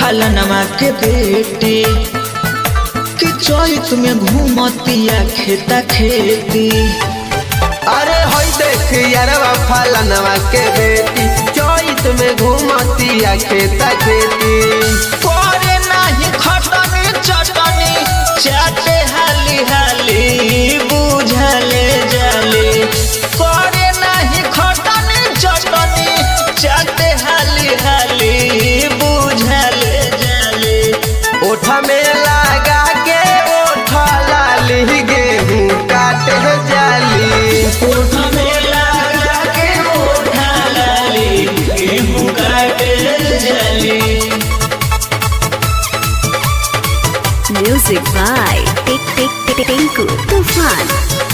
फलनमा के बेटी कि चैत में घूमतिया खेता खेती अरे होई देख यारवा फलनवा के बेटी चैत में घूमतिया खेता खेती करे नाही खटनी चटनी चाटे हाली हाली बुझले जाले करे नाही खटनी चटनी चाटे हाली हाली बुझले जाले ओठ में लगा के ओठ लाली गेहूं काटे जाली ओठ में लगा के ओठा लाली गेहूं काटे जाली Music by Tik Tik Tik Tinku Tufan.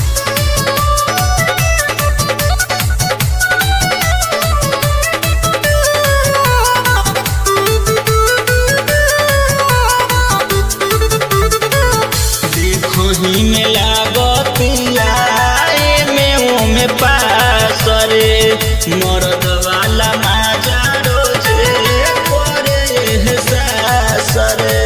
देखो ही में लागतिया में ओ में पासरे मरद वाला माजा रोजे करे सासरे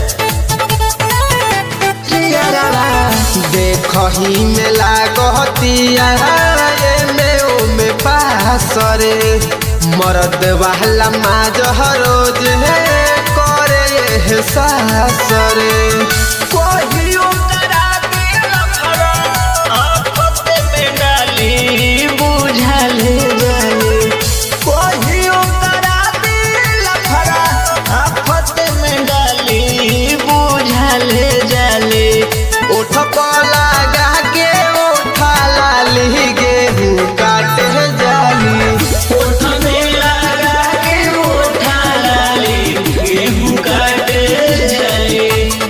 देखही में लागतिया में ओ में पासरे मरद वाला माज रोज करे सासरे कहियो करा दे लफड़ा आफत में डाली बुझले जाले कहियो करा दे लफड़ा आफत में डाली बुझले जाले ओठ पर लगा के ओठ लाली गेहूं काटे जाली ओठ में लगा के ओठा लाली गेहूं काटे जाले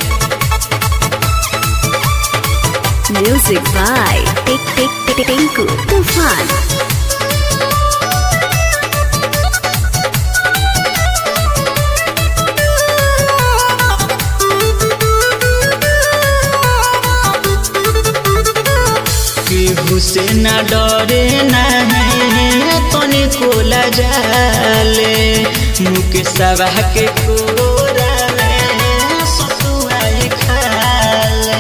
Music by Tik Tik Tik Tinku Tufan. केहू से न डरे नहीं तनी कोला जाले मुख सभा के कोरा में सतुआई खाले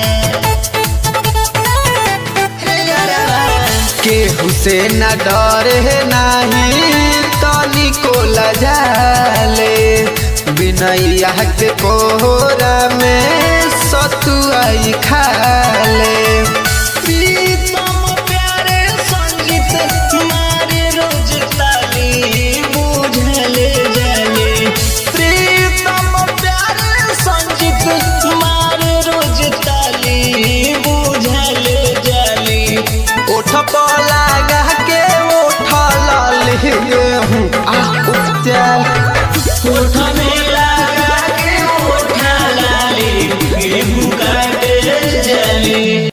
हे यारा, केहू से न डरे नाही तनी को लजाले बिनैया के कोहरा में सतुआई खाले प्रीतम प्यारे संगीत मारे रोज ताली बुझले जाले प्रीतम प्यारे संगीत मारे रोज ताली बुझले जाली ओठ पर लगा के ओठ लाली गेहूं आ उपचार